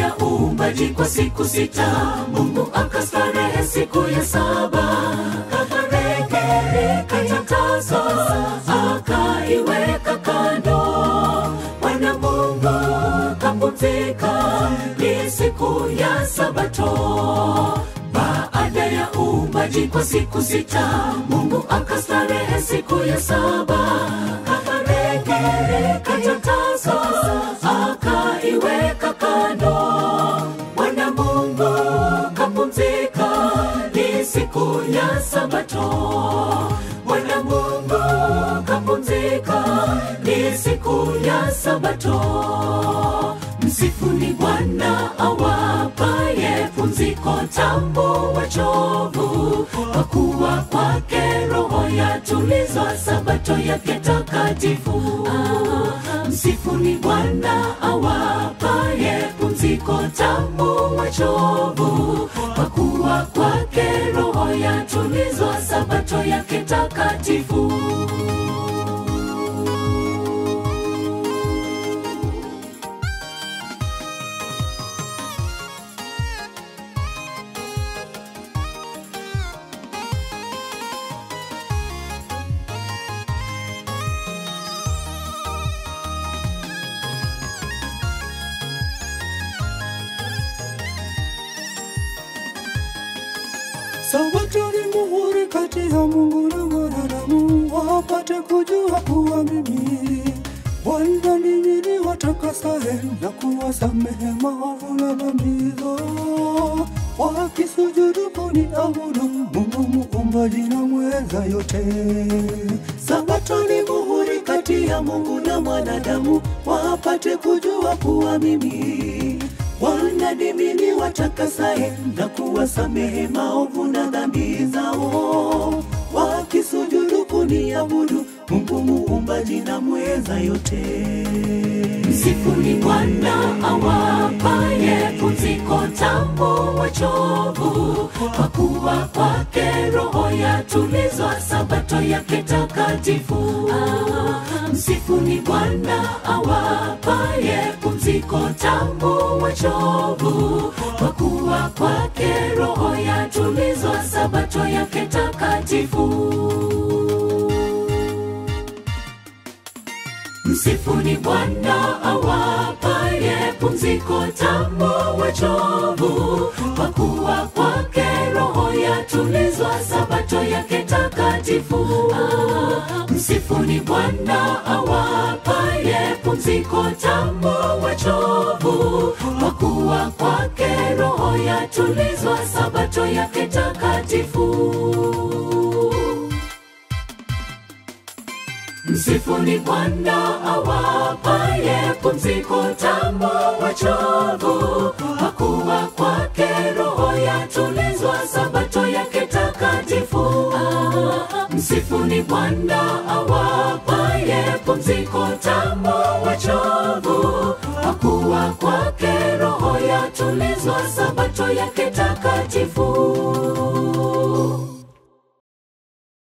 ya uumbaji kwa siku sita, Mungu akastarehe siku ya saba, akarekebisha tatazo, akaiweka kando. Bwana Mungu kapumzika, ni siku ya Sabato. Baada ya uumbaji kwa siku sita, Mungu akastarehe siku ya saba, akarekebisha tatazo, akaiweka kando. Bwana Mungu kapumzika, ni siku ya Sabato. Bwana Mungu kapumzika, ni siku ya Sabato. Msifuni Bwana awapaye pumziko tambo wachovu, kwa kuwa kwake roho yatulizwa, sabato yake takatifu. Msifuni Bwana awapaye pumziko tambo wachovu, kwa kuwa kwake roho yatulizwa, sabato yake takatifu. Sabato ni muhuri kati ya Mungu na mwanadamu, wapate kujua kuwa mimi Bwana ndimi niwatakasaye na kuwasamehe maovu na dhambi zao, wakisujudu kuniabudu Mungu muumbaji na mweza yote. Sabato ni muhuri kati ya Mungu na mwanadamu, wapate kujua kuwa mimi Bwana ndimi niwatakasaye na kuwasamehe maovu na dhambi zao, wakisujudu kuniabudu Mungu muumbaji na mweza yote. Msifuni Bwana awapaye pumziko tambo wachovu, kwa kuwa kwake roho yatulizwa, sabato yake takatifu. Msifuni Bwana awapaye pumziko tambo wachovu, kwa kuwa kwake roho yatulizwa, sabato yake takatifu. Msifuni Bwana awapaye pumziko tambo wachovu, kwa kuwa kwake roho yatulizwa, sabato yake takatifu. Msifuni Bwana awapaye pumziko tambo wachovu, kwa kuwa kwake roho yatulizwa, sabato yake takatifu. Msifuni Bwana awapaye pumziko tambo wachovu, kwa kuwa kwake roho yatulizwa, sabato yake takatifu. Msifuni Bwana awapaye pumziko tambo wachovu, kwa kuwa kwake roho yatulizwa, sabato yake takatifu.